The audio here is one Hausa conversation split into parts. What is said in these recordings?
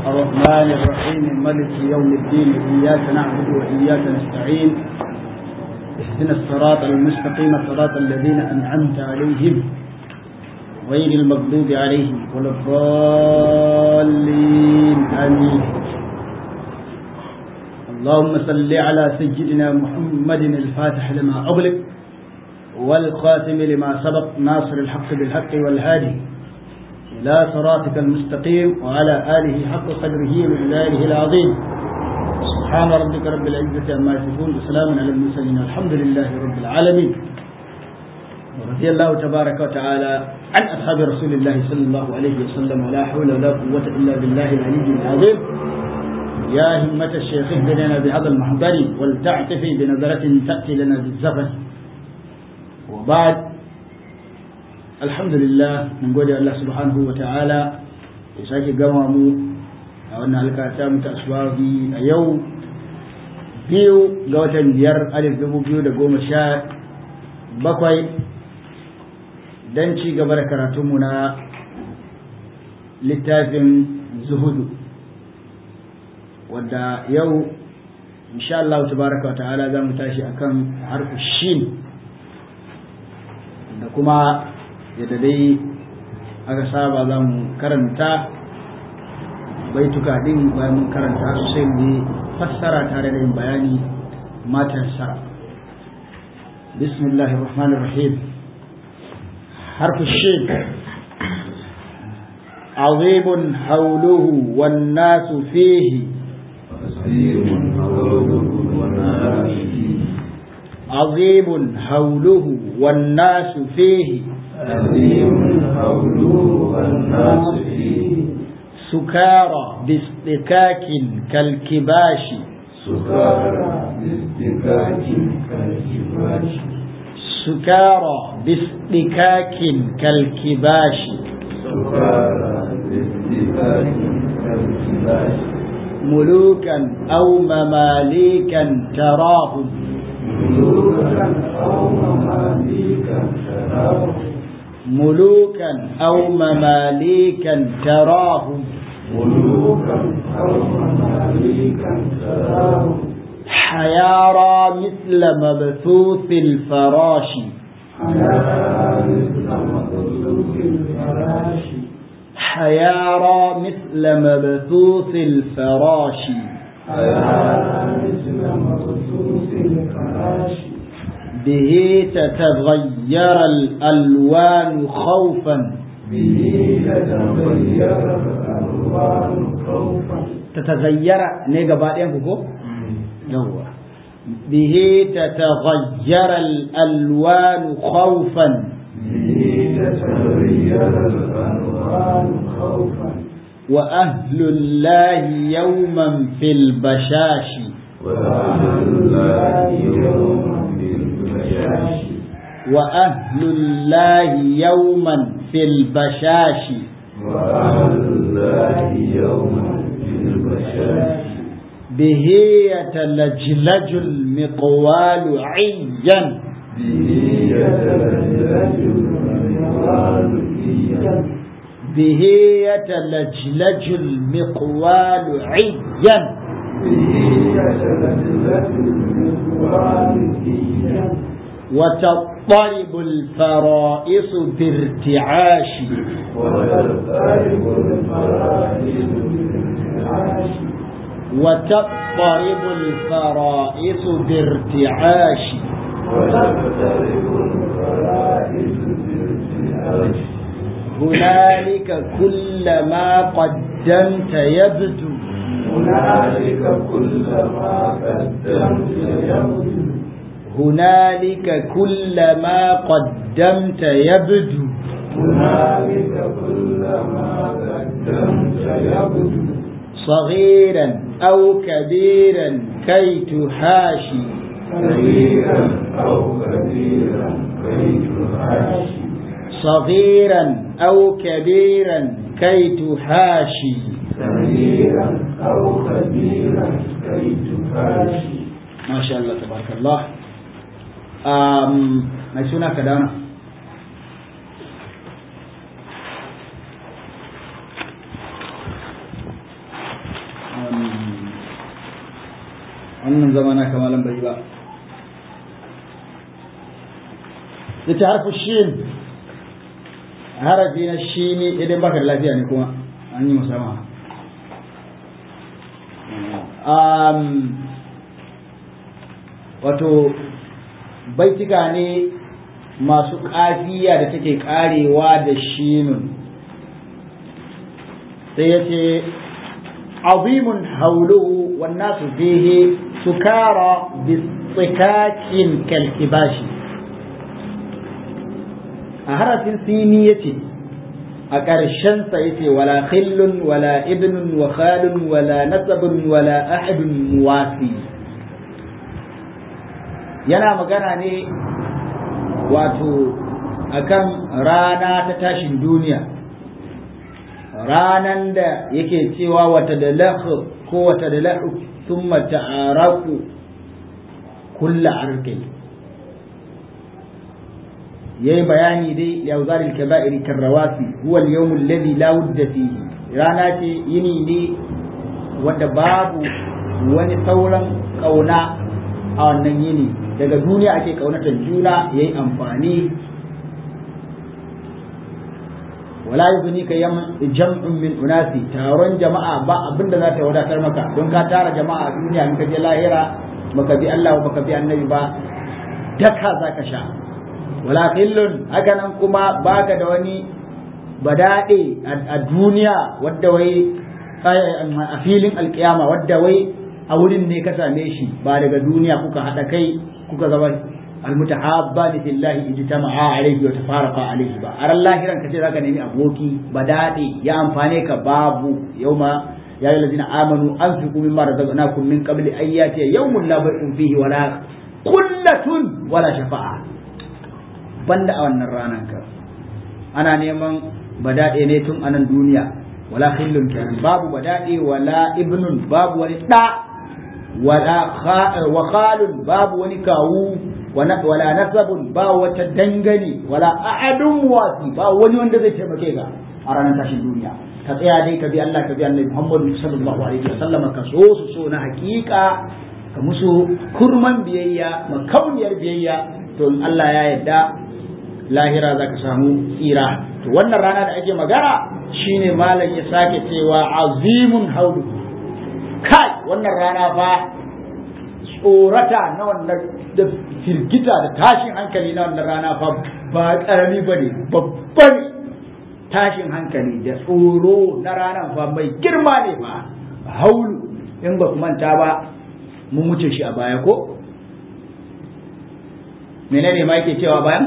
الرحمن الرحيم ملك يوم الدين إياك نعبد وإياك نستعين اهدنا الصراط المستقيم صراط الذين أنعمت عليهم غير المغضوب عليهم ولا الضالين آمين اللهم صل على سيدنا محمد الفاتح لما أغلق والخاتم لما سبق ناصر الحق بالحق والهادي إلى صراطك المستقيم وعلى آله حق قدره ومقداره العظيم سبحان ربك رب العزة عما يصفون وسلام على المرسلين الحمد لله رب العالمين ورضي الله تبارك وتعالى عن أصحاب رسول الله صلى الله عليه وسلم ولا حول ولا قوة إلا بالله العلي العظيم يا همة الشيخ اهدنا بهذا المحضر ولتعتفي بنظرة تأتي لنا بالزفن وبعد الحمد لله من قول الله سبحانه وتعالى يساكي قوامو أولنا الكاتا متأسواقي أيو biyu ga watan biyar alif dubu biyu da goma sha bakwai don ci gaba da karatunmu na littafin zuhudu wadda yau insha Allah tabaraka wa ta'ala za mu tashi akan harfu shin da kuma yadda dai aka saba za mu karanta baituka din bayan mun karanta sai mu yi fassara tare da yin bayani matan sara bismillahir rahmanir rahim harfu shin عظيم حوله والناس فيه عظيم حوله والناس فيه عظيم حوله والناس فيه سكارى باصطكاك كالكباش سكارى باصطكاك كالكباش سكارى باصطكاك كالكباش سكارى باصطكاك كالكباش ملوكا أو مماليكا تراهم ملوكا أو مماليكا تراهم ملوكا أو مماليكا تراهم ملوكا أو مماليكا تراهم حيارى مثل مبثوث الفراش حياة مثل مخلوق الفراش حيارى مثل مبثوث الفراش حياة مثل مخلوق الفراش به تتغير الألوان خوفا به تتغير الألوان خوفا تتغير نيجا بعدين كوكو يوا به تتغير الألوان خوفا به تتغير الألوان خوفا وأهل الله يوما في البشاش وأهل الله يوما بالبشاش وأهل الله يوما في البشاش وأهل الله يوما بالبشاش به يتلجلج المقوال عيا به يتلجلج المقوال إيا به يتلجلج المقوال عيا به يتلجلج المقوال إيا وتضطرب الفرائص بارتعاش وتضطرب الفرائض بالانتعاش وتضطرب الفرائص بارتعاش وتضطرب الفرائض بالانتعاش هنالك كل ما قدمت يبدو هنالك كل ما قدمت يبدو هنالك كل ما قدمت يبدو هنالك كل ما قدمت يبدو صغيرا أو كبيرا كي تحاشي صغيرا أو كبيرا كي تحاشي صغيرا أو كبيرا كي تحاشي صغيرا أو كبيرا كي تحاشي ما شاء الله تبارك الله um, mai suna ka dana wannan zamana kamalan bai ba da ta harfi shin harafi na shi ne idan baka da lafiya ne kuma an yi musamman wato baitika ne masu ƙafiya da take ƙarewa da shinun sai ya ce azimun hauluhu wannan su fihe sukara bisikakin kalkibashi a harafin sini ya ce a ƙarshensa ya ce wala khillun wala ibnun wa khalun wala nasabun wala ahadun muwasi yana magana ne wato akan rana ta tashin duniya ranan da yake cewa wata da lahu ko wata da lahu sun ta'araku kulla arkai yayi bayani dai ya uzaril kaba'iri karrawasi huwa al-yawm alladhi la wudda fihi rana ce yini ne wanda babu wani sauran kauna a wannan yini daga duniya ake kaunatar juna yayi amfani wala yuzni ka jam'un min unasi taron jama'a ba abinda za ta wadatar maka don ka tara jama'a a duniya in ka je lahira baka bi Allah baka bi annabi ba daka zaka sha wala khillun haka nan kuma baka da wani badade a duniya wadda wai a filin alkiyama wadda wai a wurin ne ka same shi ba daga duniya kuka haɗa kai kuka zama almutahabbani fillahi ijtama'a alayhi wa tafaraqa alayhi ba aran lahiran kace zaka nemi aboki badade ya amfane ka babu yauma ya ayyuhal ladina amanu anfiqu mimma razaqnakum min qabli an yati yawmun la bai'un fihi wala qullatun wala shafa'a banda a wannan ranar ka ana neman badade ne tun anan duniya wala khillun kenan babu badade wala ibnun babu wani da wala wa khalun babu wani kawu wala nasabun ba wata dangane wala ahadun wasi ba wani wanda zai taimake ka a ranar tashin duniya ka tsaya dai ka bi Allah ka bi Annabi Muhammad sallallahu alaihi wasallam ka so su so na hakika ka musu kurman biyayya makauniyar biyayya to in Allah ya yarda lahira za ka samu tsira to wannan rana da ake magana shine malam ya sake cewa azimun haulu kai wannan rana fa tsorata na wannan da firgita da tashin hankali na wannan rana fa ba karami ba ne babban tashin hankali da tsoro na ranar fa mai girma ne ba haulu in ba manta ba mun wuce shi a baya ko menene ma yake cewa bayan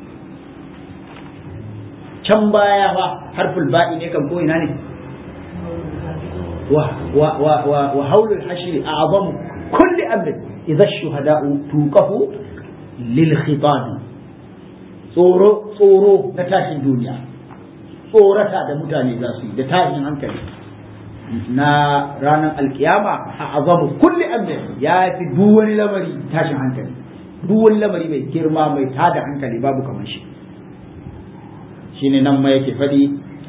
can baya ba harful ba'i ne kan ko ina ne wa wa wa wa haulul hashri a'zamu kulli amrin idza shuhada'u tuqafu lil khitab tsoro tsoro na tashin duniya tsorata da mutane za su yi da tashin hankali na ranar alkiyama a azamu kulli amrin ya fi duk wani lamari tashin hankali duk wani lamari mai girma mai tada hankali babu kamar shi shine nan ma yake faɗi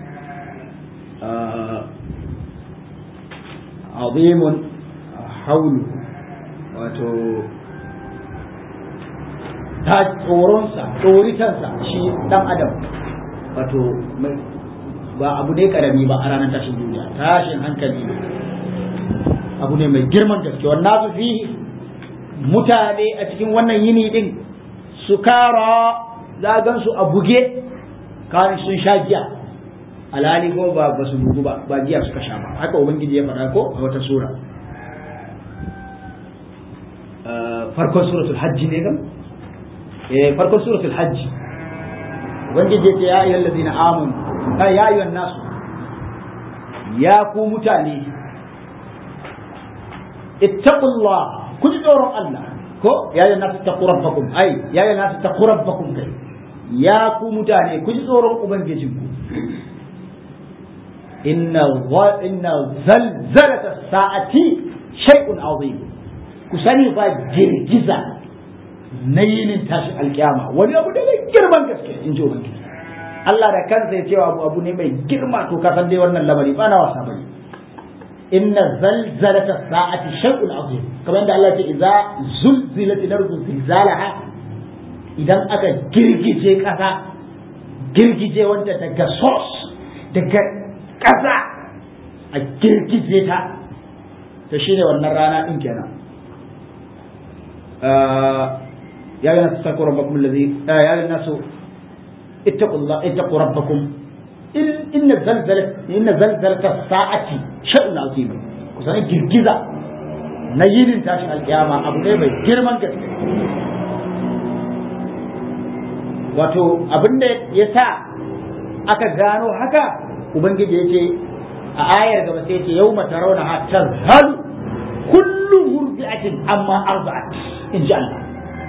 azimun haulu wato ta tsoronsa tsoritansa shi dan adam wato ba abu ne karami ba a ranar tashin duniya tashin hankali ne abu ne mai girman gaske wannan su fi mutane a cikin wannan yini din su kara zagan su a buge kawai sun sha giya alhali ko ba ba su bugu ba ba giya suka sha ba haka ubangiji ya faɗa ko a wata sura farkon suratul hajji ne gam eh farkon suratul hajji ubangiji ya ce ya ayyuhal ladina amanu kai ya ayyuhan nasu ya ku mutane ittaqullah ku ji tsoron Allah ko ya ayyuhan nasu taqu rabbakum ai ya ayyuhan nasu taqu rabbakum kai ya ku mutane ku ji tsoron ubangijinku inna inna zalzalata sa'ati shay'un azim ku sani fa girgiza na yinin tashi alkiyama wani abu da mai girman gaske in ji ubangiji Allah da kansa ya cewa abu abu ne mai girma to ka san dai wannan lamari ba na wasa bane inna zalzalata sa'ati shay'un azim kamar yadda Allah ya ce idza zulzilat al-ardu zilzalaha idan aka girgije kasa girgije wanda daga source daga kasa a girgije ta to shine wannan rana din kenan ya ga nasu taqu rabbakum alladhi ya ga nasu ittaqullah ittaqu rabbakum inna zalzalat inna zalzalata sa'ati shay'un azim kusan girgiza na yinin tashin alkiyama abu ne mai girman gaske wato abinda ya sa aka gano haka ubangiji yake a ayar gaba sai yake yau mata rauna ha tazhalu kullu murdi'atin amma arba'at in ji Allah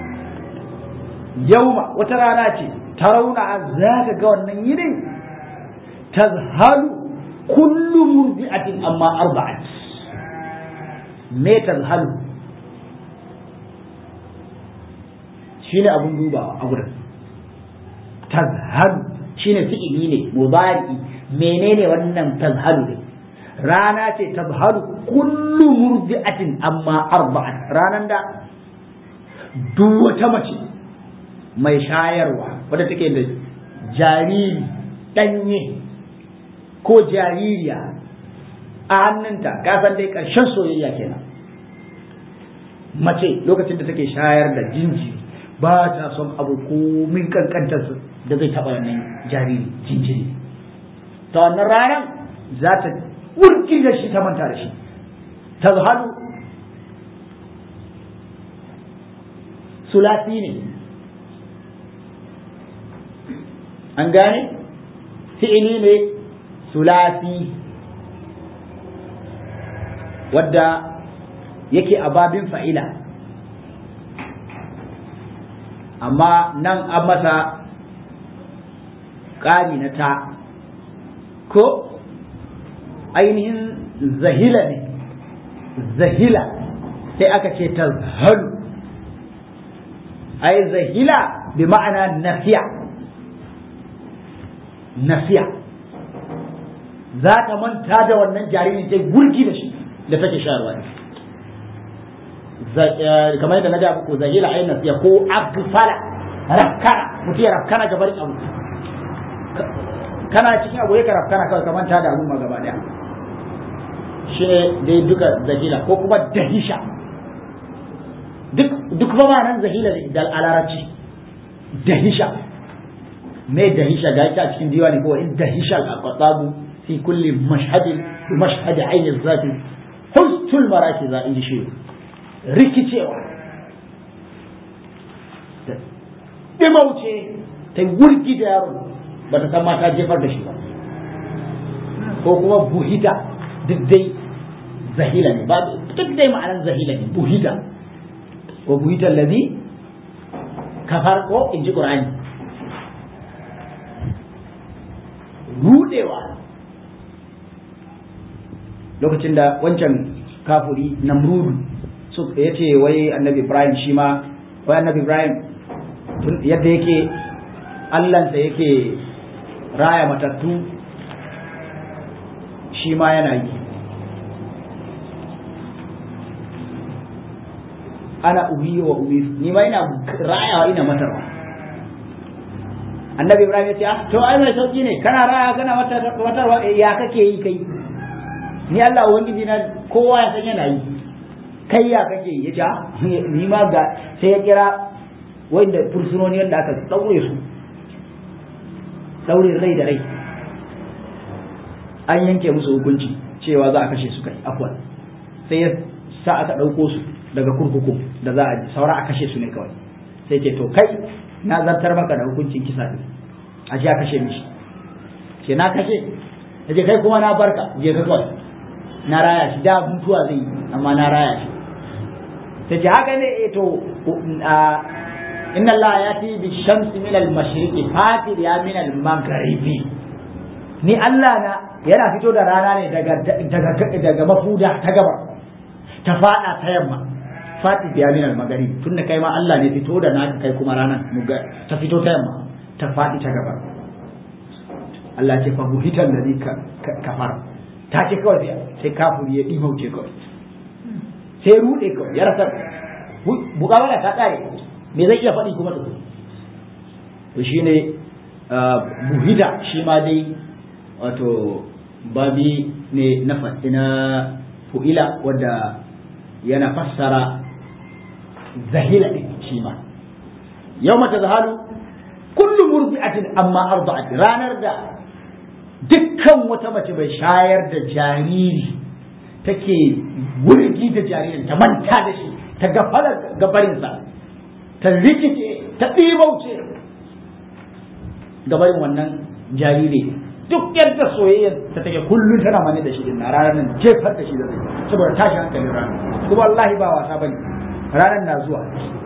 yauma wata rana ce ta rauna za ka ga wannan yinin tazhalu kullu murdi'atin amma arba'at me tazhalu shine abun dubawa a gurin tazhalu shine fi'ili ne mudari menene wannan tazhalu ne rana ce tazhalu kullu murdi'atin amma arba'at ranan da duk wata mace mai shayarwa wadda take da jariri danye ko jaririya a hannunta kasan dai ƙarshen soyayya kenan mace lokacin da take shayar da jinjiri ba ta son abu komin kankantar da zai taɓa wannan jariri jinjiri ta wannan ranar za ta wurki da shi ta manta da shi ta zahadu sulasi ne an gane fi'ili ne sulasi wadda yake a babin fa'ila amma nan an masa ƙari na ta ko ainihin zahila ne zahila sai aka ce ta halu ai zahila bi ma'ana nafiya nafiya za ta manta da wannan jaririn ta gurgi da shi da take sharwa ne kamar yadda na ga muku zahila ai nafiya ko agfala rafkana mutum ya rafkana gabar abu kana cikin abu ya rafkana kawai ka manta da abun ma gaba daya shi ne dai duka zahila ko kuma dahisha duk duk ba ma nan zahila da alarabci dahisha me dahisha ga ita a cikin diwani ko in dahisha al-aqtabu fi kulli mashhadin bi mashhad ayn az-zati hustul maraki za in ji shi rikicewa dimauce ta wurgi da yaron ba ta san ma ta jefar da shi ba ko kuma buhita duk dai zahila ne ba duk dai ma'anar zahila ne buhita ko buhita allazi kafar ko in ji qur'ani rudewa lokacin da wancan kafuri namrudu su ya ce wai annabi ibrahim shi ma wai annabi ibrahim yadda yake allansa yake raya matattu shi ma yana yi ana ubi wa ubi ni ma ina rayawa ina matarwa annabi ibrahim ya ce ah to ai mai sauki ne kana raya kana matarwa ya kake yi kai ni Allah ubangiji na kowa ya san yana yi kai ya kake yi ya ce ni ma ga sai ya kira wanda fursunoni wanda aka daure su daure rai da rai an yanke musu hukunci cewa za a kashe su kai afwan sai ya sa aka ɗauko su daga kurkuku da za a ji saura a kashe su ne kawai sai ce to kai na zartar maka da hukuncin kisa ne a ji a kashe mishi ce na kashe ya ce kai kuma na barka je ka kawai na raya shi da mutuwa zai yi amma na raya shi sai ce haka ne eh to inna Allah yati bi shamsi min al mashriqi fatir ya min al maghribi ni Allah na yana fito da rana ne daga daga daga mafuda ta gaba ta fada ta yamma fati biya min al magharibi tunda kai ma Allah ne fito da naka kai kuma ranan muga ta fito ta yamma ta fadi ta gaba Allah ce fa buhitan ladhi kafar ta ce kawai sai kafiri ya ɗimauce kawai sai ruɗe kawai ya rasa bukawala ta ƙare me zai iya faɗi kuma da to shine buhida shi ma dai wato babi ne na na fu'ila wadda yana fassara zahila ɗin shi ma yau mata zahalu kullum murbi'atin amma arda'at ranar da dukkan wata mace mai shayar da jariri take wurgi da jaririn ta manta da shi ta gafala gabarinsa ta rikice ta ɗibauce gabarin wannan jariri duk yadda soyayyar ta take kullum tana mani da shi din na ranar nan jefar da shi da zai saboda tashi hankalin ranar kuma wallahi ba wasa bane ranar na zuwa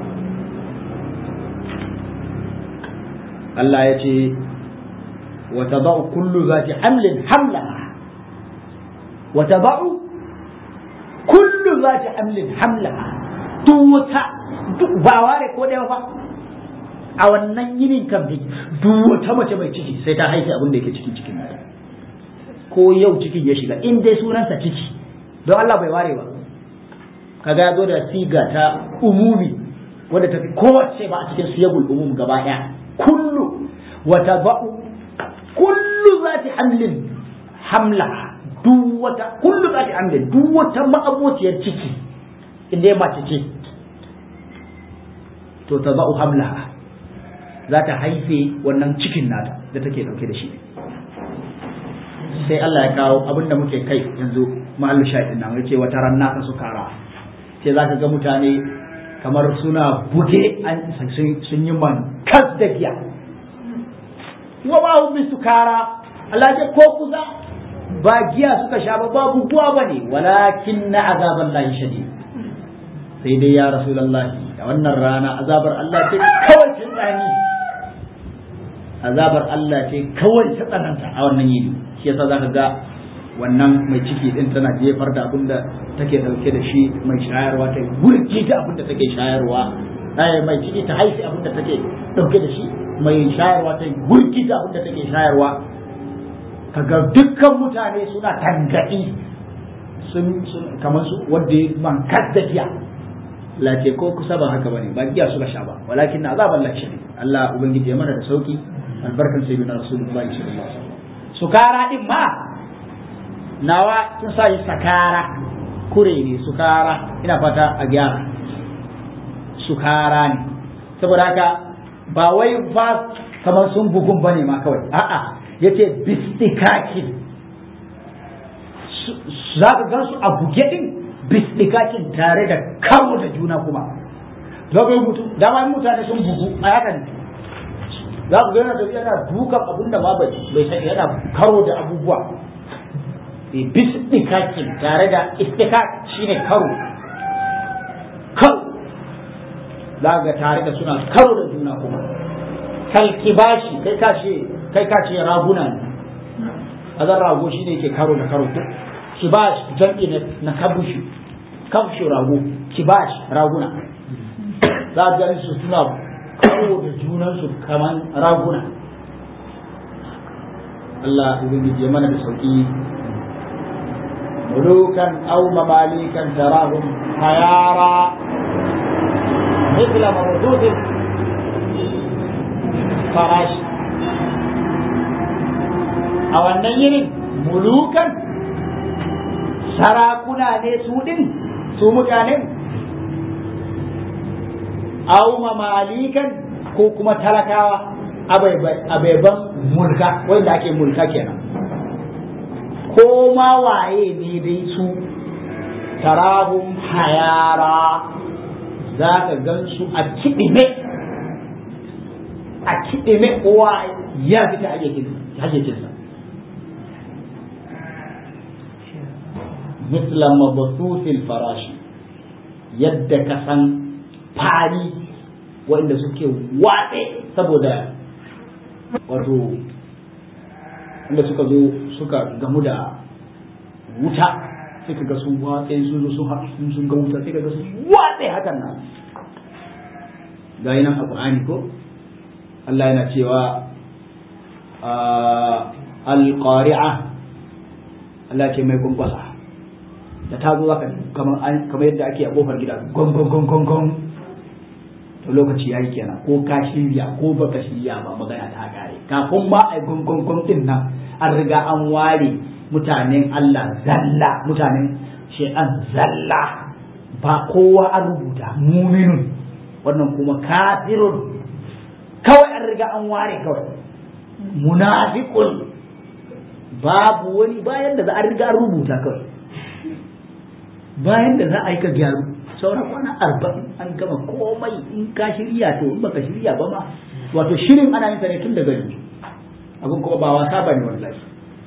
Allah ya ce wa tadau kullu zati hamlin hamlaha wa tadau kullu zati hamlin hamlaha duk wata duk ba ware ko ɗaya ba a wannan yinin kan duk wata mace mai ciki sai ta haifi abin da yake cikin cikin nata ko yau cikin ya shiga in dai sunansa ciki don Allah bai ware ba kaga ya zo da siga ta umumi wadda ta fi kowace ba a cikin siyagul umum gaba ɗaya kullu wata ba'u kullu zati hamlin hamla duk wata kullu zati hamlin duk wata ma'abociyar ciki inda ya mace ce to ta ba'u hamlaha za ta haife wannan cikin nata da take dauke da shi sai Allah ya kawo abin da muke kai yanzu mahallu shahidin nan yace wata ran naka su kara sai za ka ga mutane kamar suna buge sun yi man kas da giya wa ba hum sukara Allah ce ko kusa ba giya suka sha ba babu buwa bane walakin na azaban lahi shadid sai dai ya rasulullahi a wannan rana azabar Allah ce kawai ta tsani azabar Allah ce kawai ta tsananta a wannan yini shi yasa zaka ga wannan mai ciki din tana jefar da abin da take dauke da shi mai shayarwa ta gurji da abin da take shayarwa ai mai ciki ta haifi abin da take dauke da shi mai shayarwa ta gurji da abin da take shayarwa kaga dukkan mutane suna tangadi sun kamar su wanda man kaddafiya la ce ko kusa ba haka bane ba giya suka sha ba walakin na azaban lakshari Allah ubangiji ya mana da sauki albarkan sayyidina rasulullahi sallallahu alaihi wasallam sukara din ma nawa sun sa shi sakara kure ne sukara ina fata a gyara sukara ne saboda haka ba wai fa kamar sun bugun bane ma kawai a'a yace bistikakin za ka gan su a buge din bistikakin tare da karo da juna kuma dogon mutu dama mutane sun bugu a haka ne za ku gana da yana dukan abin da ma bai sai yana karo da abubuwa bistikakin tare da istikak shine karo karo za ga tare da suna karo da juna kuma kalkibashi kai ka ce kai ka ce raguna ne azan rago shine yake karo da karo kibash jam'i na kabushi kabushi rago kibash raguna za a gani su suna karo da junansu kaman raguna Allah ubangiji ya mana da sauki ملوكا أو مماليكا تراهم خيارا مثل موجود الفراش أو النير ملوكا sarakuna ne su ɗin su mutanen au mamalikan ko kuma talakawa abaiban mulka wanda ake mulka kenan ko ma waye ne dai su tarahum hayara za ka gan su a kiɗime a kiɗime kowa ya fita hayyacinsa مثل مبثوث الفراش yadda ka san fari wanda suke watse saboda wato wanda suka zo suka gamu da wuta sai ka ga sun watse sun zo sun sun ga wuta sai ka ga sun watse hakan nan ga nan a Qur'ani ko Allah yana cewa al-qari'a Allah ce mai kunkwasa da ta zo zaka kamar kamar yadda ake a kofar gida gong gong gong gong gong to lokaci yayi kenan ko ka shirya ko baka shirya ba magana ta kare kafin ma ai gong gong gong din nan an riga an ware mutanen Allah zalla mutanen shay'an zalla ba kowa an rubuta muminun wannan kuma kafirun kawai an riga an ware kawai munafiqun babu wani bayan da za a riga rubuta kawai bayan da za a yi ka gyaru sauran kwana arba'in an gama komai in ka shirya to in baka shirya ba ma wato shirin ana yin sa ne tun daga yanzu abin kuma ba wasa bane wallahi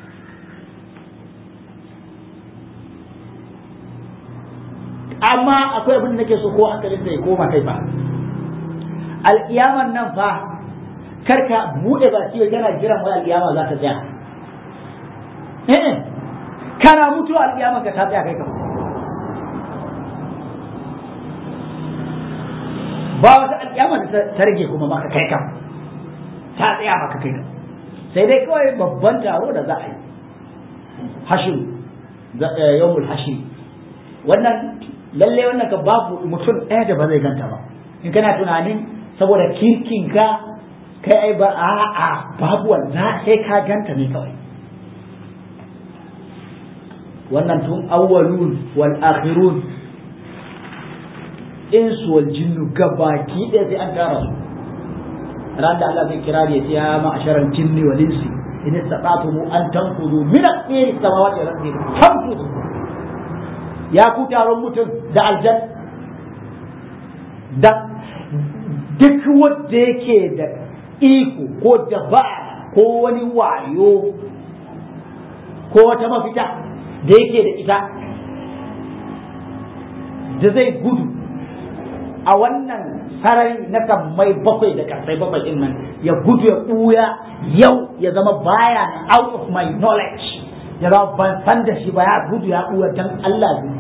amma akwai abin da nake so ko hankalin da ya koma kai ba alƙiyaman nan fa karka buɗe baki yana jiran wai alƙiyama za ta tsaya eh kana mutu alƙiyama ka ta tsaya kai ka ba wata alƙiyama da ta rage kuma maka kai ka ta tsaya maka kai ka sai dai kawai babban taro da za a yi hashim yawmul hashim wannan lalle wannan ka babu mutum ɗaya da ba zai ganta ba in kana tunanin saboda kirkin ka kai ai ba a a babu wannan sai ka ganta ne kawai wannan tun awwalun wal akhirun insu wal jinnu gabaki ɗaya sai an tara su ran da Allah zai kira ya ce ya ma'asharal jinni wal insi in istata'tum an tanfudu min aqdari samawati wal ardi fanfudu ya ku taron mutum da aljan da duk wanda yake da iko ko dabara ko wani wayo ko wata mafita da yake da ita da zai gudu a wannan sarari na mai bakwai da kasai bakwai din nan ya gudu ya ɓuya yau ya zama baya out of my knowledge ya zama ban san da shi ba ya gudu ya ɓuya dan Allah ne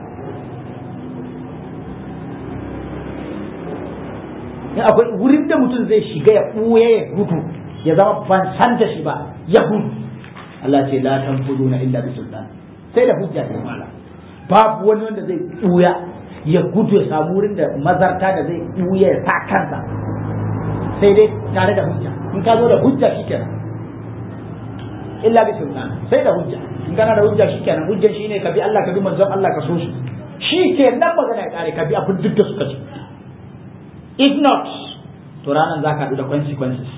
in akwai wurin da mutum zai shiga ya ɓuya ya gudu ya zama ban san da shi ba ya gudu Allah ce la tanfuduna illa bi sultan sai da hujja ne mala babu wani wanda zai ɓuya ya gudu ya samu wurin da mazarta da zai ɓuya ya sa kansa sai dai tare da hujja in ka zo da hujja shikenan illa bi sultan sai da hujja in kana da hujja shikenan hujjan shine ka bi Allah ka bi manzon Allah ka so shi shikenan magana ya kare ka bi abin duk da suka ce if not to ranar za ka haɗu da consequences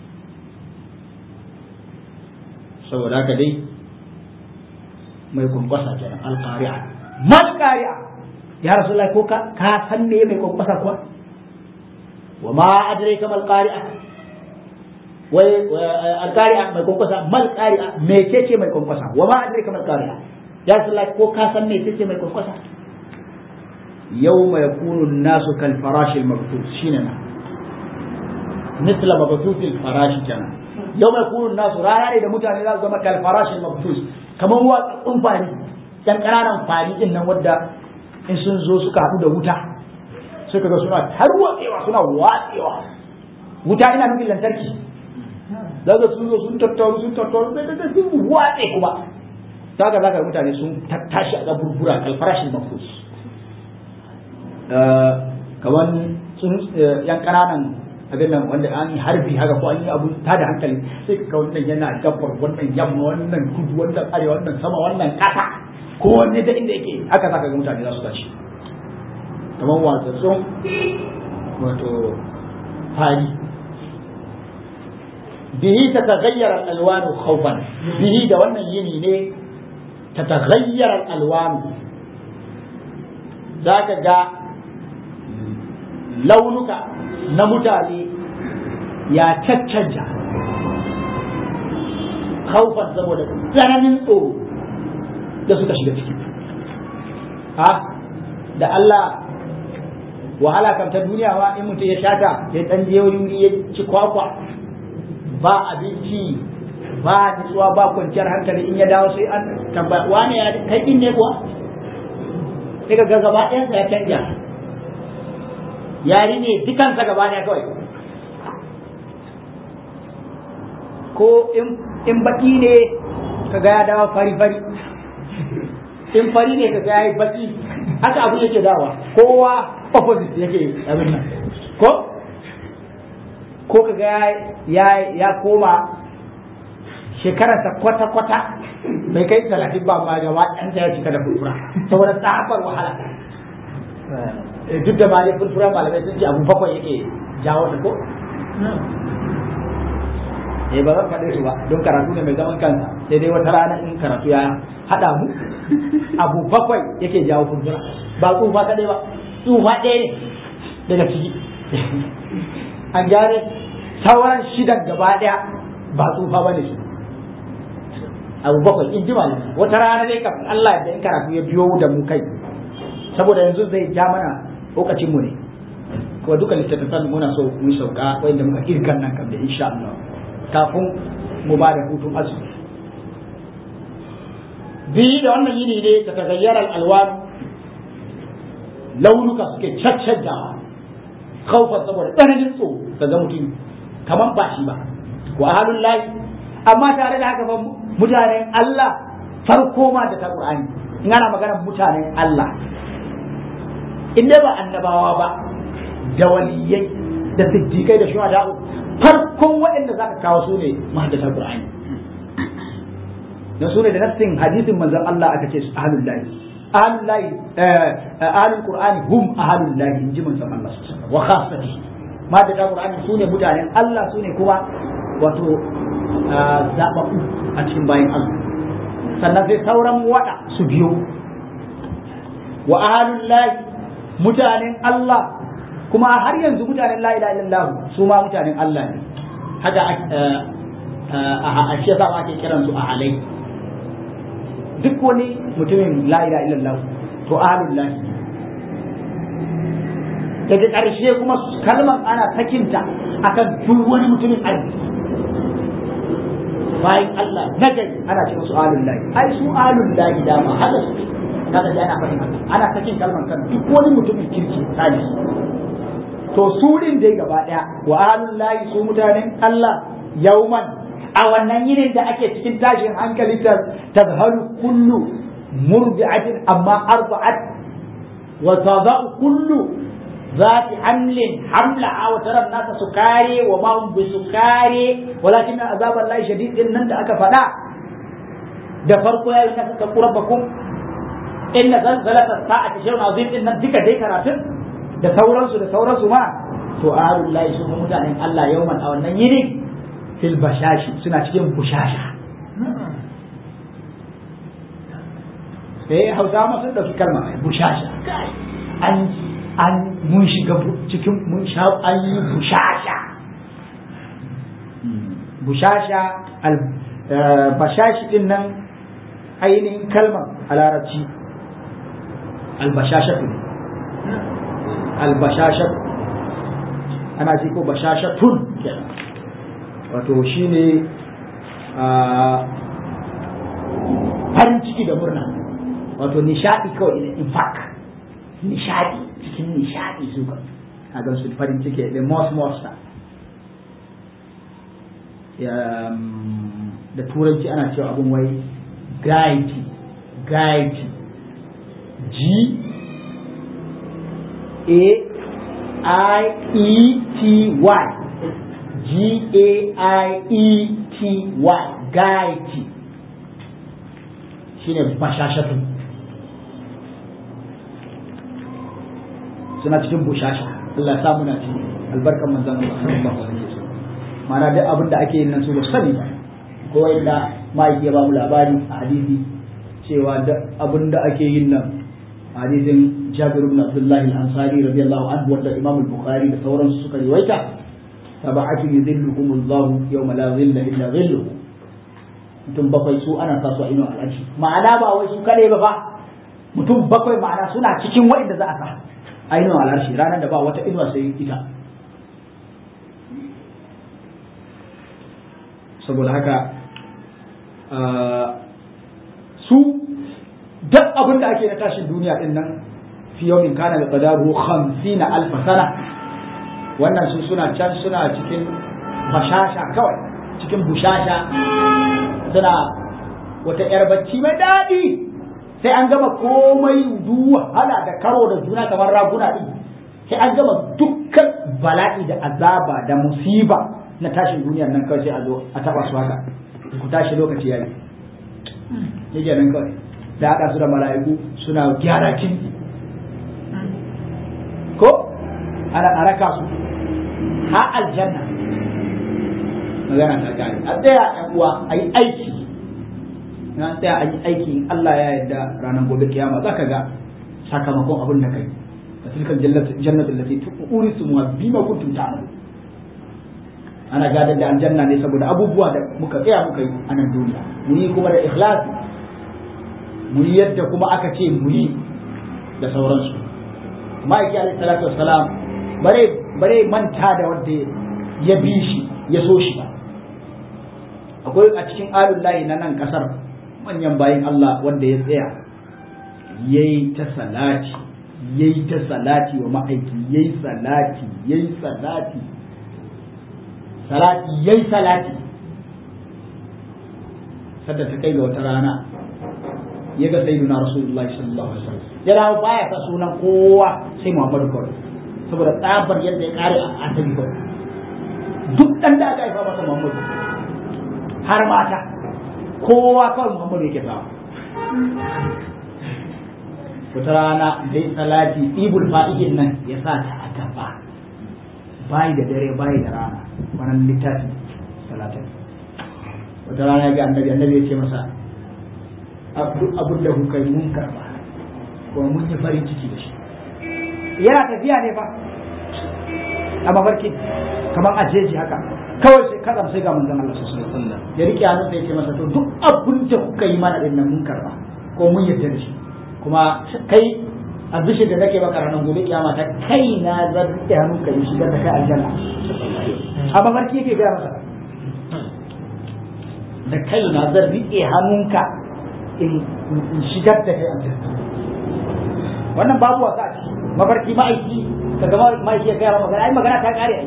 saboda haka dai mai kwankwasa kenan alƙari'a mal ƙari'a ya rasu ko ka ka san me mai kwankwasa kuwa wa ma adrai ka mal ƙari'a wai alƙari'a mai kwankwasa mal ƙari'a me ce ce mai kwankwasa wa ma adrai ka mal ƙari'a ya rasu ko ka san me ce ce mai kwankwasa يوم يكون الناس كالفراش المبثوث شننا مثل مبثوث الفراش كان يوم يكون الناس رانا da mutane za su zama kalfarash al-mabthus kaman watsun fari dan kananan fari din nan wadda in sun zo suka haɗu da wuta sai kaga suna tarwatsewa suna watsewa wuta ina nufin lantarki daga sun zo sun tattaru sun tattaru sai kaga sun watse kuma kaga zaka mutane sun tattashi a gaburbura kalfarash al-mabthus kamar sun yan ƙananan abin nan wanda an yi harbi haka ko an yi abu ta da hankali sai ka wannan yana gabar wannan yamma wannan kudu wannan arewa wannan sama wannan ƙasa ko wanne da inda yake haka zaka ga mutane za su tashi kamar watsatsun wato fari bihi ta tagayyara alwanu khawfan bihi da wannan yini ne ta tagayyara alwanu zaka ga launuka na mutane ya caccanja haufan saboda tsananin tsoro da suka shiga ciki ha da Allah wahala kan ta duniya ma in mutum ya shata ya dan je wuri ya ci kwakwa ba abinci ba nutsuwa ba kwanciyar hankali in ya dawo sai an tambaya wane ya kai din ne kuwa sai ga gaba ɗayansa ya canja yari ne dukansa gaba ne kawai ko in baki ne ka ga ya dawo fari fari in fari ne kaga yayi baki haka abu yake dawa kowa opposite yake abin nan ko ko kaga ya ya koma shekararsa kwata-kwata bai kai talatin ba ma gaba ɗan ya cika da furfura saboda tsabar wahala duk da ma dai furfura malamai sun ce abu bakwai yake jawo ta ko eh ba zan faɗe su ba don karatu ne mai zaman kansa sai dai wata rana in karatu ya haɗa mu abu bakwai yake jawo furfura ba tsufa kaɗai ba tsufa ɗaya ne daga ciki an gyare sauran shidan gaba ɗaya ba tsufa ba ne su abu bakwai in ji malami wata rana dai kafin Allah da in karatu ya biyo da mu kai saboda yanzu zai ja mana lokacin mu ne kuma duka littattafan muna so mu sauka wanda muka kirkan nan kam da insha Allah kafin mu ba da hutun azumi biyu da wannan yini ne ta tagayyarar alwan launuka suke caccanja kaufar saboda tsananin tsoro kaga mutum kamar ba shi ba wa ahalun layi amma tare da haka ba mutanen Allah farko ma da ta Qur'ani in ana magana mutanen Allah in dai ba annabawa ba da waliyai da siddiqai da shuhada farkon waɗanda zaka kawo su ne mahaddata Qur'ani dan su ne da nassin hadisin manzon Allah aka ce su ahlul lahi ahlul lahi ahlul Qur'ani hum ahlul lahi inji manzon Allah wa khassati mahaddata Qur'ani su ne mutanen Allah su ne kuma wato zaɓaɓɓu a cikin bayan Allah sannan sai sauran waɗa su biyo wa ahalun lahi mutanen Allah kuma har yanzu mutanen la ilaha illallah su ma mutanen Allah ne haka a shi yasa ake kiran su a alai duk wani mutumin la ilaha illallah to ahalun lahi daga ƙarshe kuma kalmar ana sakinta akan duk wani mutumin arziki bayan Allah na gari ana ce musu alun lahi ai su alun lahi dama haka su kaga ana faɗin haka ana sakin kalmar kan duk wani mutumin kirki tsari to su din dai gaba daya wa alun lahi su mutanen Allah yauman a wannan yinin da ake cikin tashin hankali ta tazhalu kullu murdi'atin amma arba'at wa tadau kullu ذات حمل حملها وترى الناس سكاري وما هم بسكاري ولكن عذاب الله شديد ان انت aka faɗa da farko ya yi nasa rabbakum inna zalzalata sa'ati shay'un azim din nan duka dai karatun da sauransu da sauransu ma to ahlul lahi su mutanen Allah yauman a wannan yini fil bashashi suna cikin bushasha sai hausa ma sun dauki kalma bushasha an an mun shiga cikin mun sha an yi bushasha bushasha albashashi din nan ainihin kalmar a larabci albashasha ne albashasha ana ce ko bashasha tun wato shi ne farin ciki da murna wato nishadi kawai in fact nishadi cikin nishadi su ka a gan su farin ciki da most most da turanci ana cewa abin wai gaiti gaiti g a i e t y g a i e t y gaiti shine bashashatu suna cikin bushasha Allah ya samu na ci albarkan manzon Allah sallallahu alaihi wasallam mana duk abin da ake yin nan su ba sani ba ko inda ma'aiki ya ba mu labari a hadisi cewa duk abin da ake yin nan hadisin Jabir ibn Abdullah al-Ansari radiyallahu anhu wanda Imam al-Bukhari da sauransu suka riwaita sab'atu yudhilluhum Allah yawma la dhilla illa dhilluhu mutum bakwai su ana sa su a ino al'arshi ma'ana ba wai su kare ba fa mutum bakwai ma'ana suna cikin wa'inda za a sa a ino al'arshi ranar da ba wata inuwa sai ita saboda haka su duk abin da ake na tashin duniya din nan fi yawmin kana da qadaru 50 alf sana wannan su suna can suna cikin bashasha kawai cikin bushasha suna wata yar bacci mai daɗi sai an gama komai duk wahala da karo da juna kamar raguna din sai an gama dukkan bala'i da azaba da musiba na tashin duniyar nan kawai sai a zo a taba su haka ku tashi lokaci yayi yake nan kawai da haɗa su da mala'iku suna gyara kinki ko ana a raka su ha aljanna magana ta gari a tsaya a uwa a yi aiki na tsaya a yi aiki in Allah ya yarda ranar gobe kiyama za ka ga sakamakon abin da kai a tilkan jannatin lati tu'urisumuha bima kuntum ta'malun ana gadar da aljanna ne saboda abubuwa da muka tsaya muka yi a nan duniya mu yi kuma da ikhlasi mu yi yadda kuma aka ce mu yi da sauransu ma'aiki alaihi salatu wassalam bare bare manta da wanda ya bi shi ya so shi ba akwai a cikin alullahi na nan kasar manyan bayin Allah wanda ya tsaya yayi ta salati yayi ta salati wa ma'aiki yayi salati yayi salati salati yayi salati sadda ta kai ga wata rana ya ga sayyiduna rasulullahi sallallahu alaihi wasallam ya dawo baya sa sunan kowa sai Muhammadu kawai saboda tsabar yadda ya kare a asali kawai duk dan da aka haifa masa Muhammadu har mata kowa kawai Muhammadu yake sawa wata rana dai salati ibul fa'idin nan ya sa ta a gaba bayi da dare bayi da rana wannan littafi salatin wata rana ya ga annabi annabi ya ce masa abin da kuka yi mun karba kuma mun yi farin ciki da shi yana tafiya ne fa a mafarki kamar a jeji haka kawai sai kadam sai ga manzon Allah sallallahu alaihi wasallam ya rike hannun sai ya ce masa to duk abin da kuka yi mana din nan mun karba ko mun yarda da shi kuma kai a bishe da nake maka ranar gobe kiyama ta kai na zan rike hannun ka yi shigar da kai aljanna a mafarki yake gaya masa da kai na zan rike hannunka in shigar da kai aljanna wannan babu wasa a ciki mafarki ma'aiki ka gama ma'aiki ya gaya magana ai magana ta kare ai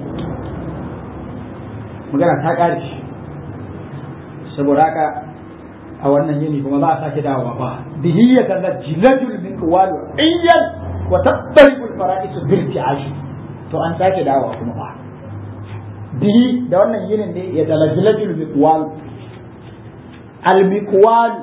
magana ta kare saboda haka a wannan yini kuma za a sake dawowa fa bihi ya kalla jiladul min qawalu ayyan wa tattariqul fara'is bil ti'ash to an sake dawowa kuma fa bihi da wannan yinin ne ya kalla jiladul miqwal al miqwal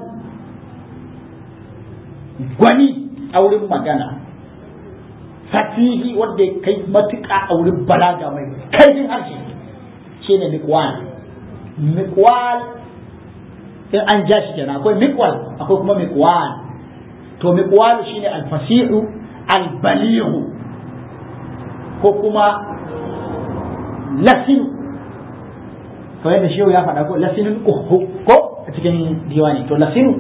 gwani a wurin magana fatihi wanda ya kai matuƙa a wurin balaga mai kaifin harshe shi ne mikwal mikwal in an ja shi kenan akwai mikwal akwai kuma mikwal to mikwal shine alfasihu albalihu ko kuma lasinu kamar yadda shehu ya faɗa ko lasinin uhu ko a cikin diwani to lasinu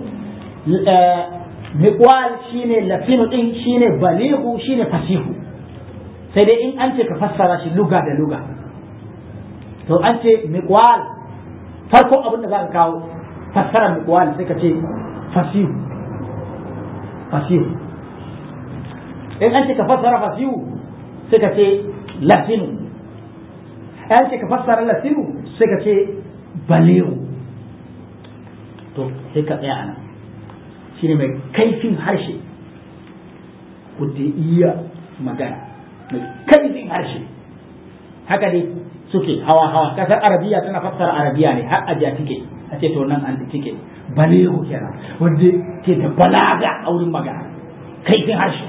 miqwal shine lafinu din shine balihu shine fasihu sai dai in an ce ka fassara shi luga da luga to an ce miqwal farko abin da za ka kawo fassara miqwal sai ka ce fasihu fasihu in an ce ka fassara fasihu sai ka ce lafinu an ce ka fassara lafinu sai ka ce balihu to sai ka tsaya a nan shi ne mai kaifin harshe wadda iya magana mai kaifin harshe haka dai suke hawa hawa kasar arabiya tana fassara arabiya ne har ajiya tike a ce to nan an tike balehu kenan wanda ke da balaga a wurin magana kaifin harshe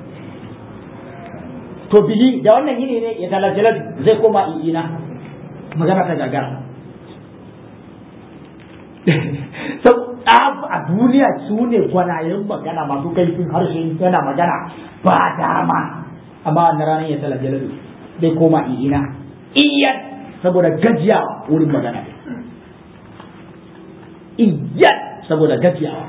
to bihi da wannan yini ne ya talajalal zai koma ina magana ta gagara a duniya su ne gwanayen magana masu kaifin harshe yana magana ba dama amma wannan ranar ya tala jalalu zai koma ina iyan saboda gajiyawa wurin magana iyan saboda gajiyawa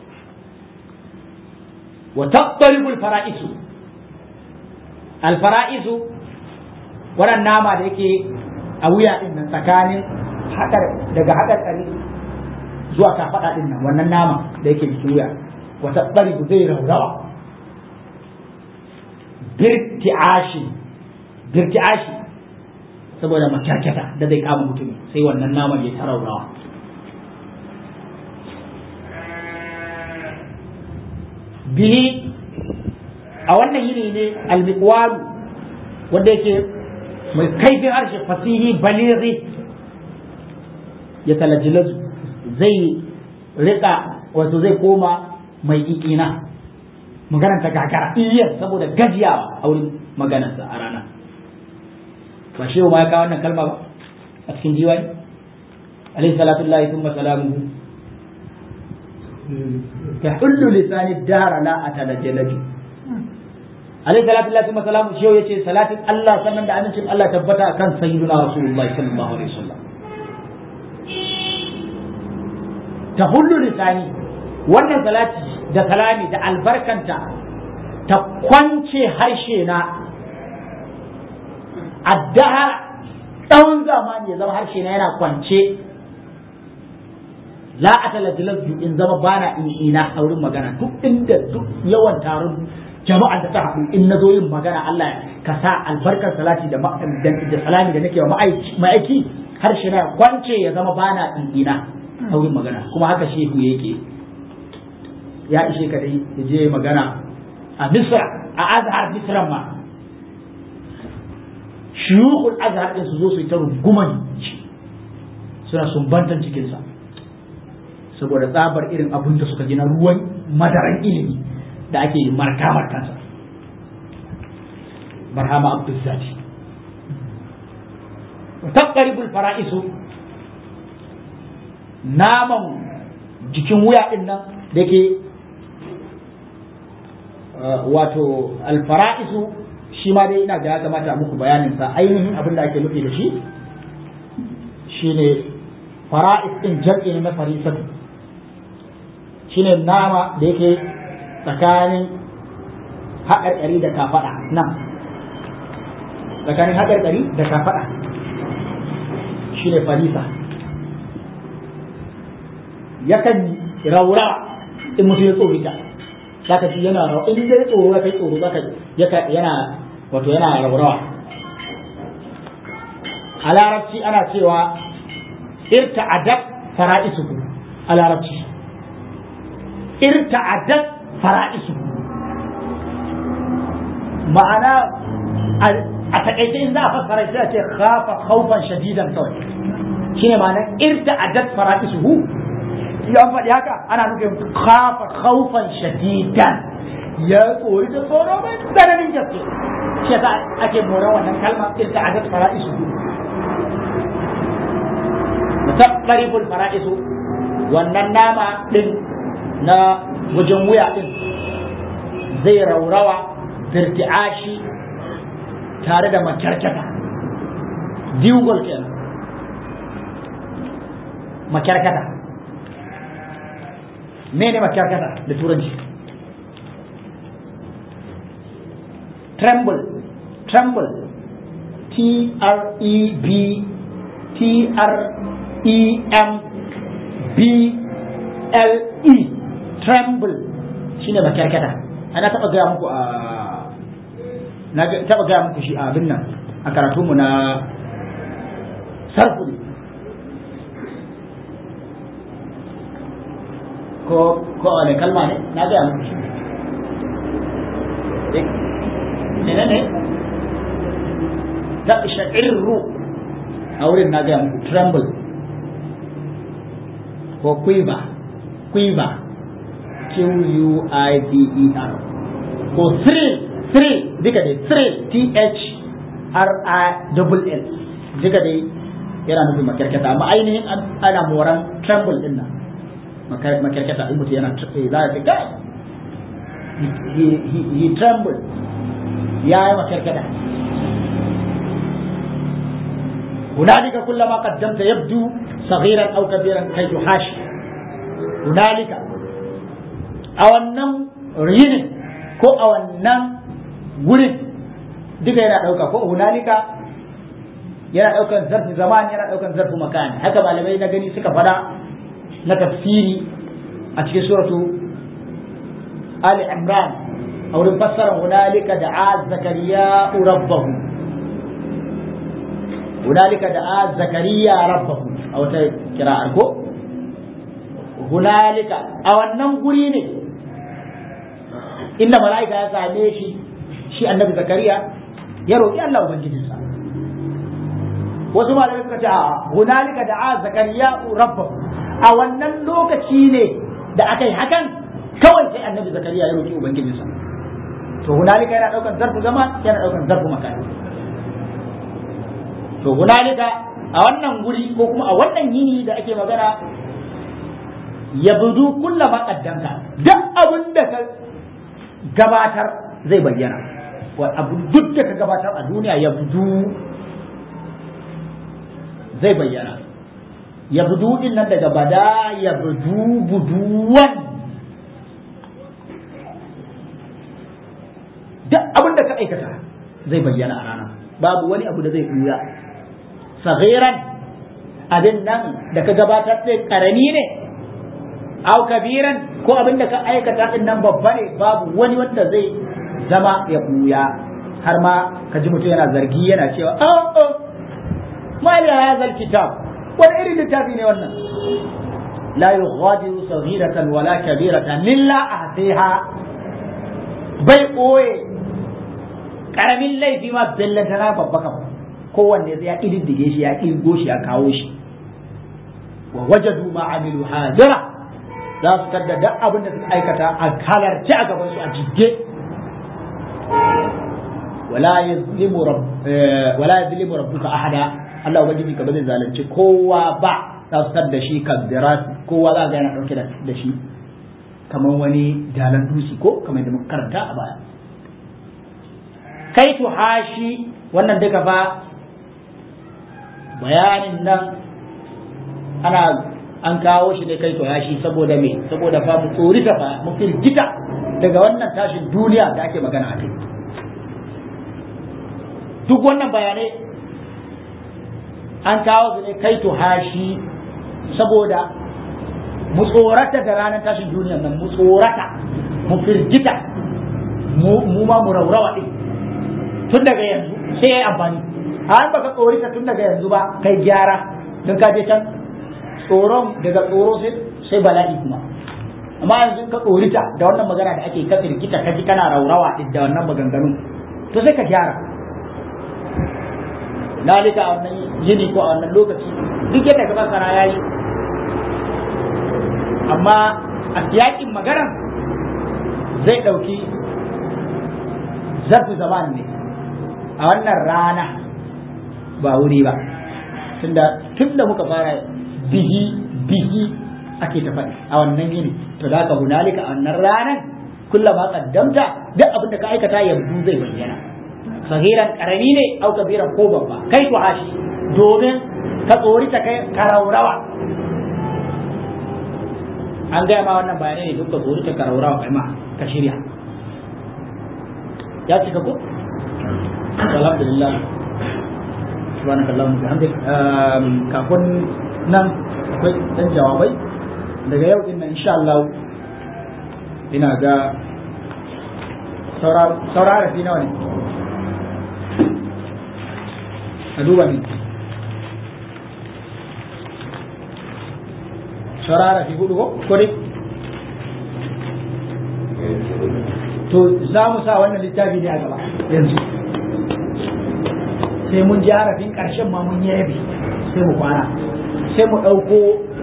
wa taqtaribul fara'isu al fara'isu wannan nama da yake a wuya din nan tsakanin daga haɗar ƙari zuwa kafaɗa ɗin nan wannan nama da yake jikin wuya wata ɓari zai raurawa birti'ashi birti'ashi saboda makyarkyata da zai kama mutum sai wannan naman ya ta raurawa bihi a wannan yini ne almiqwal wanda yake mai kaifin harshe fasihi balighi ya talajilazu zai rika wato zai koma mai ikina maganar ta gagara iya saboda gajiyawa a wurin maganarsa a rana ba shi ma ya kawo wannan kalma ba a cikin jiwani alaihi salatu lillahi thumma salamuhu tahullu lisani dara la atalajjalaju alaihi salatu lillahi thumma salamuhu shi yace salatin Allah sannan da amincin Allah tabbata akan sayyidina rasulullahi sallallahu alaihi wasallam tahullu lisani wannan salati da salami da albarkanta ta kwance harshe na addaha tsawon zamani ya zama harshe na yana kwance la atalajjalatu in zama bana in ina a wurin magana duk inda duk yawan taron jama'a da ta haɗu in na zo yin magana Allah ka sa albarkar salati da da salami da nake wa ma'aiki harshe na kwance ya zama bana in ina a wurin magana kuma haka shehu yake ya ishe ka dai ya je magana a misra a azhar misran ma shuyukul azhar din su zo su yi ta runguman suna sumbantan cikinsa saboda tsabar irin abin da suka gina ruwan madaran ilimi da ake yi markamar kansa barhama abdulzati taqribul fara'isu naman jikin wuya din nan da ke wato alfara'isu shi ma dai ina ga ya kamata muku bayanin sa ainihin abin da ake nufi da shi shine fara'is din jam'i ne na farisatu shine nama da yake tsakanin haƙarƙari da kafaɗa nan tsakanin haƙarƙari da kafaɗa shine farisa yakan raura in mutum ya tsorita zaka ji yana rawa in dai tsoro ya kai tsoro zaka yana wato yana raurawa a larabci ana cewa irta'adat fara'isuhu a larabci irta'adat fara'isuhu ma'ana a takaice in za a fassara shi ce khafa khawfan shadidan kawai shine ma'anar irta'adat fara'isuhu ya faɗi haka ana nufin khafa khawfan shadidan ya tsori da tsoro mai tsananin gaske shi yasa ake moran wannan kalma irta'adat fara'isuhu mutaqarribul fara'isu wannan nama din na wajen wuya din zai raurawa dirti'ashi tare da makyarkyata diugol kenan makyarkyata mene makyarkyata da turanci tremble tremble t r e b t r e m b l e tremble shine makyarkyata ana taba gaya muku a na taba gaya muku shi a abin nan a karatunmu na sarfu ko ko wani kalma ne na gaya muku shi ne ne ta sha'irru a wurin na gaya muku tremble ko quiver quiver q-u-i-v-e-r ko thrill thrill duka dai thrill t-h-r-i-l-l duka dai yana nufin makarkata amma ainihin ana moran tremble din nan makarkata in mutum yana za a ce kai he tremble ya yi makarkata هنالك كلما قدمت يبدو صغيرا او كبيرا كي تحاشي هنالك او النم ريني ko a wannan gurin duka yana ɗauka ko hunalika yana ɗaukan zarfi zaman yana ɗaukan zarfi makani haka malamai na gani suka fada na tafsiri a cikin suratu Ali Imran a wurin fassara hunalika da a zakariya rabbahu hunalika da a zakariya rabbahu a wata kira'ar ko hunalika a wannan guri ne inda mala'ika ya same shi shi annabi zakariya ya roƙi Allah ubangijinsa wasu malamai suka ce a hunalika da'a zakariya rabbahu a wannan lokaci ne da aka yi hakan kawai sai annabi zakariya ya roƙi ubangijinsa to hunalika yana ɗaukar zarfu zama yana ɗaukar zarfu makani to hunalika a wannan guri ko kuma a wannan yini da ake magana ya budu kulla ma kaddamta duk abin da ka gabatar zai bayyana wa abu duk da ka gabatar a duniya ya budu zai bayyana ya budu din nan daga bada ya budu buduwan duk abin da ka aikata zai bayyana a rana babu wani abu da zai ɓuya saghiran abin nan da ka gabatar ɗin ƙarami ne au kabiran ko abin da ka aikata ɗin nan babba ne babu wani wanda zai zama ya ɓuya har ma ka ji mutum yana zargi yana cewa oh oh ma ya hazal kitab wani irin littafi ne wannan la yughadiru saghiratan wala kabiratan illa ahsiha bai ɓoye ƙaramin laifi ma bellantana babba kam kowanne sai ya ƙididdige shi ya ƙirgo shi ya kawo shi wa wajadu ma amilu hadira za su tadda duk abin da suka aikata a halarci a gaban su a jidde wala yazlimu rabb wala yazlimu rabbuka ahada Allah ubangiji ka ba zai zalunci kowa ba za su tadda shi kabbirat kowa za ga yana dauke da shi kamar wani dalan dusi ko kamar da muka karanta a baya kai hashi wannan duka fa bayanin nan ana an kawo shi ne kai to yashi saboda me saboda fa mu tsorita fa mu firgita daga wannan tashin duniya da ake magana a kai duk wannan bayanai an kawo su ne kai to hashi saboda mu tsorata da ranar tashin duniya nan mu tsorata mu firgita mu ma mu raurawa din tun daga yanzu sai ya yi amfani an baka tsorita tun daga yanzu ba kai gyara don ka je can tsoron daga tsoro sai bala'i kuma amma yanzu ka tsorita da wannan magana da ake kafin kita ka ji kana raurawa da wannan maganganun to sai ka gyara lalika a wannan yini ko a wannan lokaci duk yadda ka masana ya yi amma a siyakin maganan zai ɗauki zarfi zaman ne a wannan rana ba wuri ba tunda tun da muka fara bihi bihi ake ta faɗi a wannan yini to da ka hunalika a wannan ranar kullum ma kaddamta duk abin da ka aikata yanzu zai bayyana sahiran karami ne au kabiran ko babba kai to hashi domin ka tsori ta kai karaurawa an gaya ma wannan bayanai ne duk ka tsori ta karaurawa kai ma ka shirya ya cika ko alhamdulillah subhanaka allahumma bihamdik kafin nan akwai dan jawabai daga yau din nan insha Allah ina ga saurara fi nawa ne a duba ne saurara fi hudu ko dai to za mu sa wannan littafi ne a gaba yanzu sai mun ji harafin ƙarshen ma mun yi rabi sai mu kwana sai mu ɗauko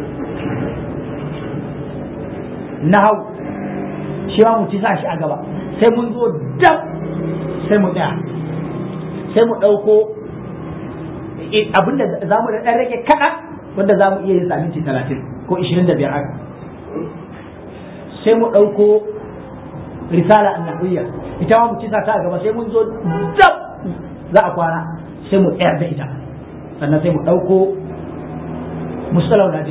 nahau shi ma mu ci sa shi a gaba sai mun zo dab sai mu tsaya sai mu ɗauko abinda za mu da ɗan rage kaɗan wanda za mu iya yin sa minti talatin ko ishirin da biyar haka sai mu ɗauko risala annabiyya ita ma mu ci sa ta a gaba sai mun zo dab za a kwana sai mu tsayar da ita sannan sai mu ɗauko musalau na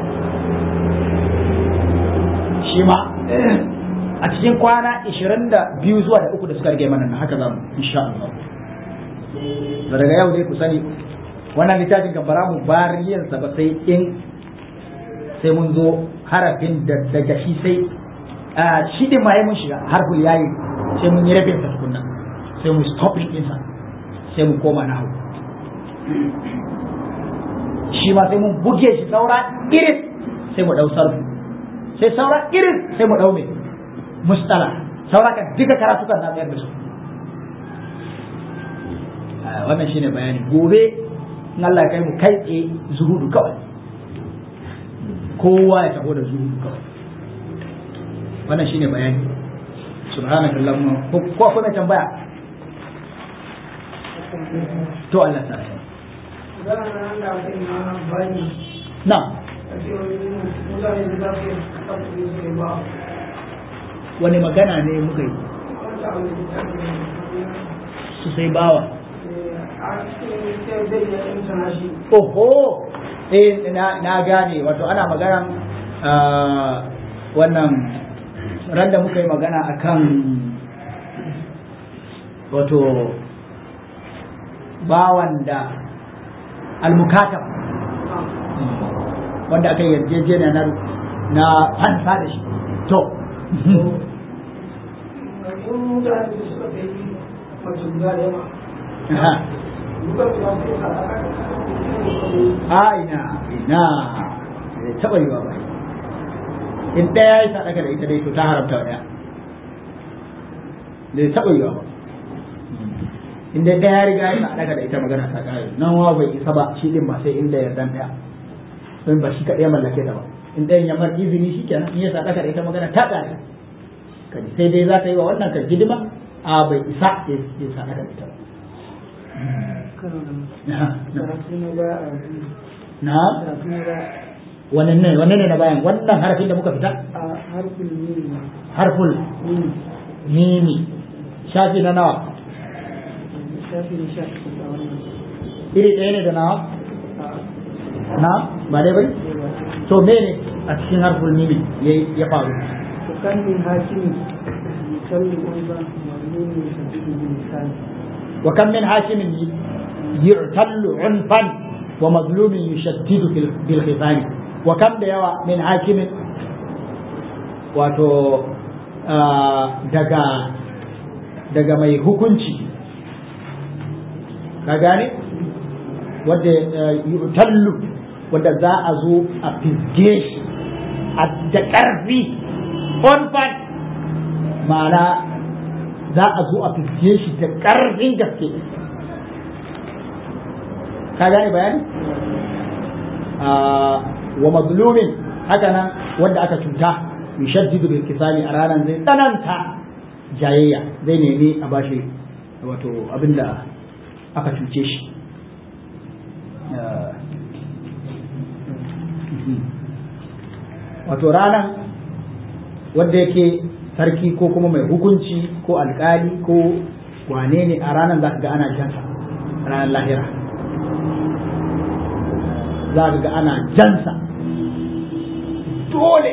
shi ma a cikin kwana 22 zuwa da uku da suka rage mana na haka zamu insha Allah da daga yau dai ku sani wannan littafin kan bara mu bariyansa ba sai in sai mun zo harafin da daga shi sai shi din ma mun shiga harful yayi sai mun yi rabin sa tukunna sai mu stopping ɗinsa sai mu koma na hau shi ma sai mun buge shi saura iris sai mu ɗau sarfu sai saura iris sai mu ɗau mai mustala sauraka duka karatukan na tsayar da su wannan shine bayani gobe in Allah ya kai mu kai tsaye zuhudu kawai kowa ya taho da zuhudu kawai wannan shine bayani subhanaka allahumma ko ko kuma tambaya to Allah ta na wani magana ne muka yi su sai bawa oho eh na gane wato ana magana wannan ran da muka yi magana akan wato bawan da almukatab wanda aka yarjejeniya na na fansa da shi to a ina ina bai taɓa yiwa ba in ɗaya ya sadaka da ita dai to ta haramta wa ɗaya bai taɓa yiwa ba in dai ɗaya ya riga ya sadaka da ita magana ta ƙare nan wa bai isa ba shi ɗin ba sai inda yardan ɗaya don ba shi kaɗai mallake ta ba in ɗayan ya mar izini shi kenan in ya sadaka da ita magana ta ƙare kaji sai dai za ta yi wa wannan ka hidima a bai isa ya sadaka da ita ba na wannan ne wannan ne na bayan wannan harafin da muka fita harful mimi harful mimi shafi na nawa shafi na shafi a wannan iri ɗaya ne da nawa na ba dai bai to me ne a cikin harful mimi ya faru وكان من حاكم يسلم أيضا مظلوم يسدد باللسان وكم من حاكم يعتل عنفا ومظلوم يشدد بالخصام وكم ديوا من حاكم wato daga daga mai hukunci ka gane wadda yutallu wadda za a zo a fizge shi a da ƙarfi onfan ma'ana za a zo a fizge shi da ƙarfin gaske ka gane bayani wa mazlumin haka nan wanda aka cuta yushaddidu bil kisali a ranar zai tsananta jayayya zai nemi a bashi wato abinda aka cuce shi wato ranar wanda yake sarki ko kuma mai hukunci ko alkali ko wane ne a ranar za ka ga ana jansa ranar lahira za ka ga ana jansa dole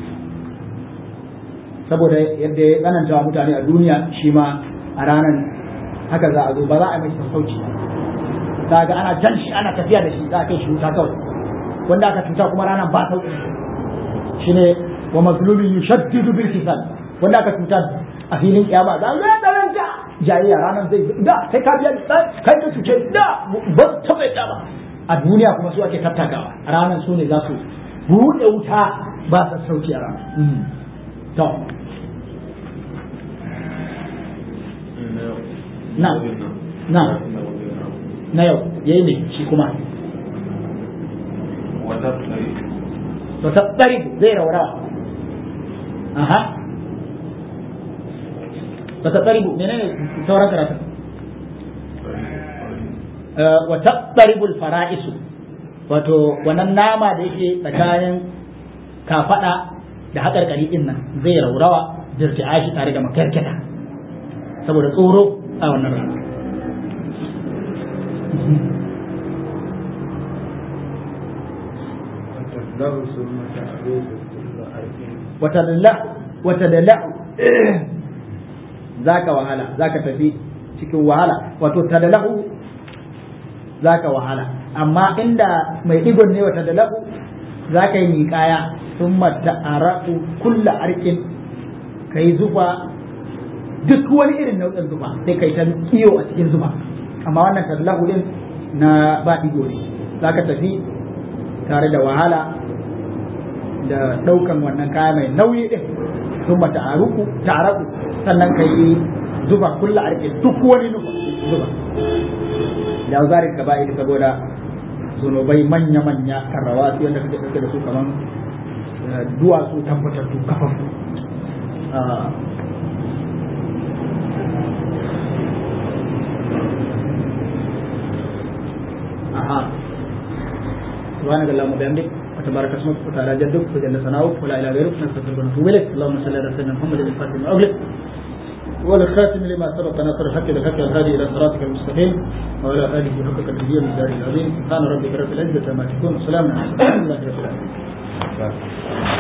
saboda yadda ya tsananta wa mutane a duniya shi ma a ranar haka za a zo ba za a mai sassauci za ga ana jan shi ana tafiya da shi za a kai shi wuta kawai wanda aka cuta kuma ranar ba sauki shine wa mazlumin yushaddidu bil hisab wanda aka cuta a filin kiyama za ga tsananta jayayya ranar zai da sai ka biya kai ka cuce da ba ta bai ba a duniya kuma su ake tattakawa ranar su ne za su buɗe wuta ba sassauci a ranar to na na na yau yayi ne shi kuma wata tsari zai raurawa aha wata tsari menene sauran karatu wata tsaribul fara'isu wato wannan nama da yake tsakanin kafada da haƙarƙari ɗin nan zai raurawa dirti'a shi tare da makarkata saboda tsoro a wannan rana wata da za ka wahala za ka tafi cikin wahala wato tadalahu za ka wahala amma inda mai digon ne wata dalahu za ka yi miƙaya sun mata araku kulla arkin ka yi zufa duk wani irin nau'in zufa sai ka yi ta kiyo a cikin zufa amma wannan tadalahu din na ba digo ne za ka tafi tare da wahala da ɗaukan wannan kaya mai nauyi din sun mata araku sannan ka yi zuba kulla arke duk wani nufa zuba da zarin ka ba'i saboda zunubai manya-manya karrawa su yadda kake ɗauke da su kaman duwatsu tabbatattu kafafu aha سبحانك اللهم وبحمدك وتبارك اسمك وتعالى جدك وجل ثناؤك ولا اله غيرك نستغفرك ونتوب اليك اللهم صل على سيدنا محمد الفاتح لما اغلق والخاتم لما سبق ناصر الحق بالحق والهادي الى صراطك المستقيم وعلى اله حق قدره من العظيم سبحان ربك رب العزه عما يصفون وسلام على المرسلين الحمد لله رب العالمين